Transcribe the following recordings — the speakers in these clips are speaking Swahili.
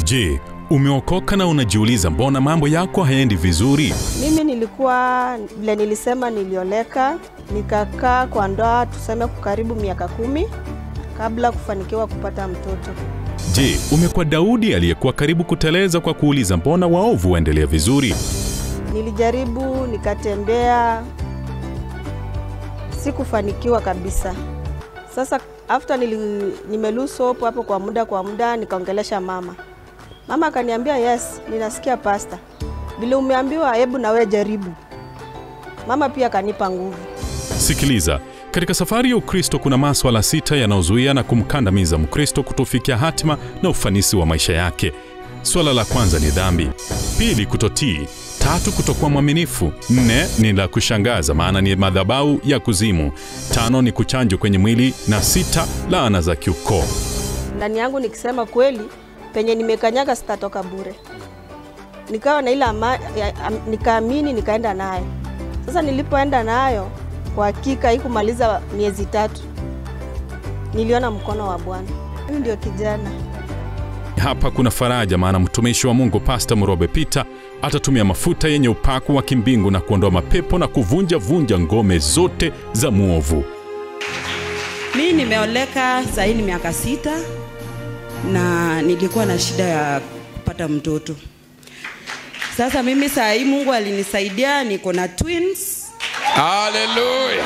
Je, umeokoka na unajiuliza mbona mambo yako hayaendi vizuri? Mimi nilikuwa vile nilisema, nilioleka nikakaa kwa ndoa tuseme kwa karibu miaka kumi kabla kufanikiwa kupata mtoto. Je, umekuwa Daudi aliyekuwa karibu kuteleza kwa kuuliza mbona waovu waendelea vizuri? Nilijaribu nikatembea, sikufanikiwa kabisa. Sasa after nili, nimelose hope hapo kwa muda kwa muda, nikaongelesha mama. Mama akaniambia yes, ninasikia pasta, vile umeambiwa, hebu na wewe jaribu. Mama pia akanipa nguvu. Sikiliza, katika safari ya Ukristo kuna maswala sita yanayozuia na kumkandamiza Mkristo kutofikia hatima na ufanisi wa maisha yake. Swala la kwanza ni dhambi, pili kutotii, tatu kutokuwa mwaminifu, nne ni la kushangaza, maana ni madhabau ya kuzimu, tano ni kuchanjwa kwenye mwili, na sita laana za kiukoo. Ndani yangu nikisema kweli, penye nimekanyaga sitatoka bure. Nikawa na ile ama, ya- am- nikaamini, nikaenda nayo. Sasa nilipoenda nayo, kwa hakika haikumaliza miezi tatu, niliona mkono wa Bwana. Huyu ndio kijana Hapa kuna faraja, maana mtumishi wa Mungu Pasta Murobe Peter atatumia mafuta yenye upako wa kimbingu na kuondoa mapepo na kuvunja vunja ngome zote za mwovu. Mi nimeoleka sahii ni miaka sita na nilikuwa na shida ya kupata mtoto. Sasa mimi saa hii Mungu alinisaidia, niko na twins. Haleluya.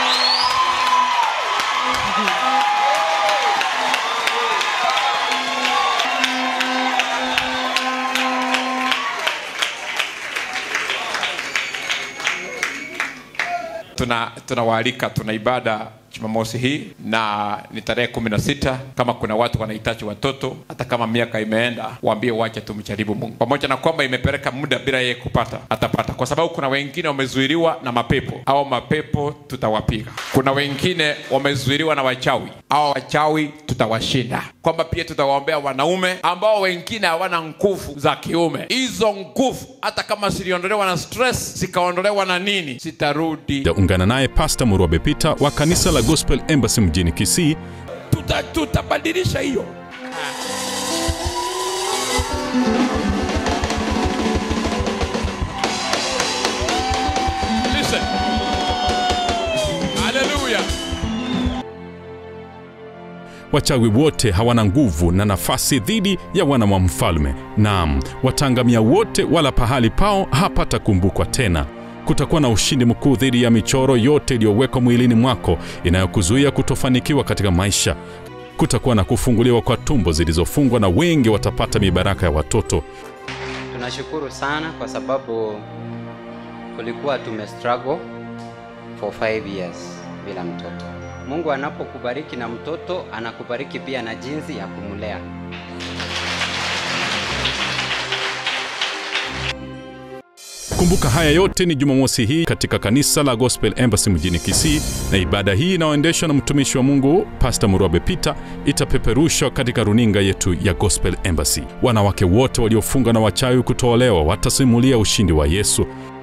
Tuna tunawaalika tuna ibada Jumamosi hii na ni tarehe kumi na sita. Kama kuna watu wanahitaji watoto, hata kama miaka imeenda, waambie wache tumjaribu Mungu, pamoja na kwamba imepeleka muda bila yeye kupata, atapata, kwa sababu kuna wengine wamezuiliwa na mapepo au mapepo tutawapiga. Kuna wengine wamezuiliwa na wachawi au wachawi tutawashinda, kwamba pia tutawaombea wanaume ambao wengine hawana nguvu za kiume. Hizo nguvu hata kama ziliondolewa na stress, zikaondolewa na nini, zitarudi Ungana naye Pasta Murobe Peter wa kanisa la Gospel Embassy mjini Kisii tuta, tutabadilisha hiyo. Listen. Hallelujah. Wachawi wote hawana nguvu na nafasi dhidi ya wana wa mfalme. Naam, wataangamia wote, wala pahali pao hapatakumbukwa tena. Kutakuwa na ushindi mkuu dhidi ya michoro yote iliyowekwa mwilini mwako inayokuzuia kutofanikiwa katika maisha. Kutakuwa na kufunguliwa kwa tumbo zilizofungwa na wengi watapata mibaraka ya watoto. Tunashukuru sana kwa sababu kulikuwa tume struggle for five years bila mtoto. Mungu anapokubariki na mtoto, anakubariki pia na jinsi ya kumlea. Kumbuka haya yote ni Jumamosi hii katika kanisa la Gospel Embassy mjini Kisii, na ibada hii inayoendeshwa na mtumishi wa Mungu Pastor Murobe Peter itapeperushwa katika runinga yetu ya Gospel Embassy. Wanawake wote waliofunga na wachawi kutoolewa watasimulia ushindi wa Yesu.